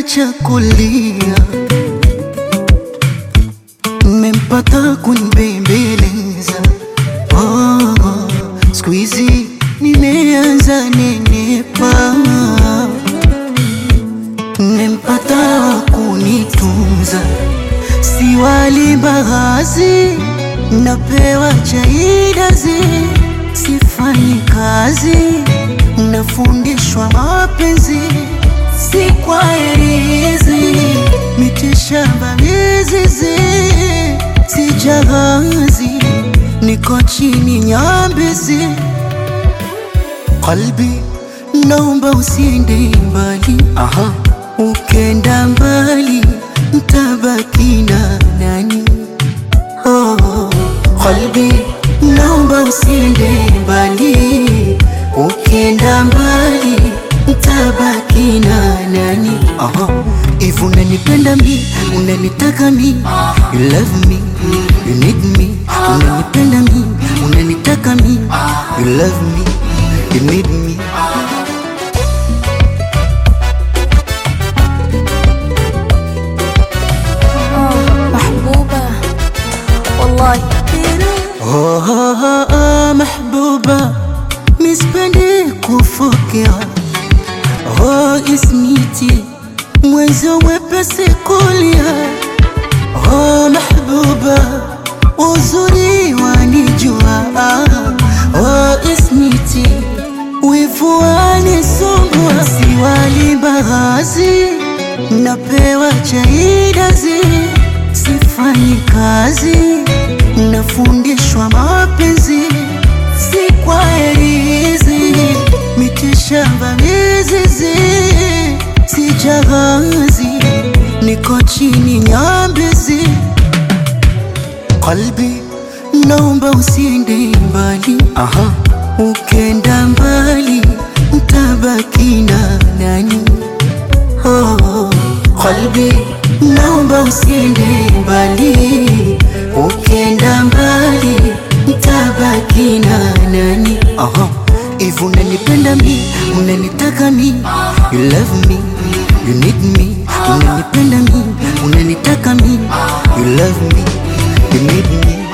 kaniacha kulia, mmempata kunibembeleza. Oh, oh, siku hizi nimeanza nenepa, mmempata wa kunitunza, si wali mbaazi, napewa chaidazi, sifanyi kazi, nafundishwa mapenzi si kwa herizi, mitishamba mizizi, si jahazi, niko chini nyambizi. Kalbi, naomba usiende mbali, aha, ukenda mbali ntabaki na nani? Oh, kalbi, naomba usiende mbali, ukenda mbali ntabaki na nani? Aha, if unanipenda mi, unanitaka mi, you love me, you need me, unanipenda mi, unanitaka mi, you love me, you need me. آه محبوبة والله كثير Oh, oh, oh, mahbuba, mispendi kufokea. Oh, ismiti, mwenzo wepesi kulia. Oh, mahbuba, uzuri wanijua. Oh, ismiti, wivu wanisumbua. Siwali mbaazi, napewa chaidazi, sifanyi kazi nafundishwa mapenzi si kwa herizi, mitishamba mizizi, si jahazi, niko chini nyambizi. Kalbi, naomba usiende mbali, aha, ukenda mbali ntabaki na nani? Oh, kalbi, naomba usiende mbali, ukenda mbali ntabaki na nani? Aha, if unanipenda mi, unanitaka mi, you love me, you need me, unanipenda mi, unanitaka mi, you love me, you need me.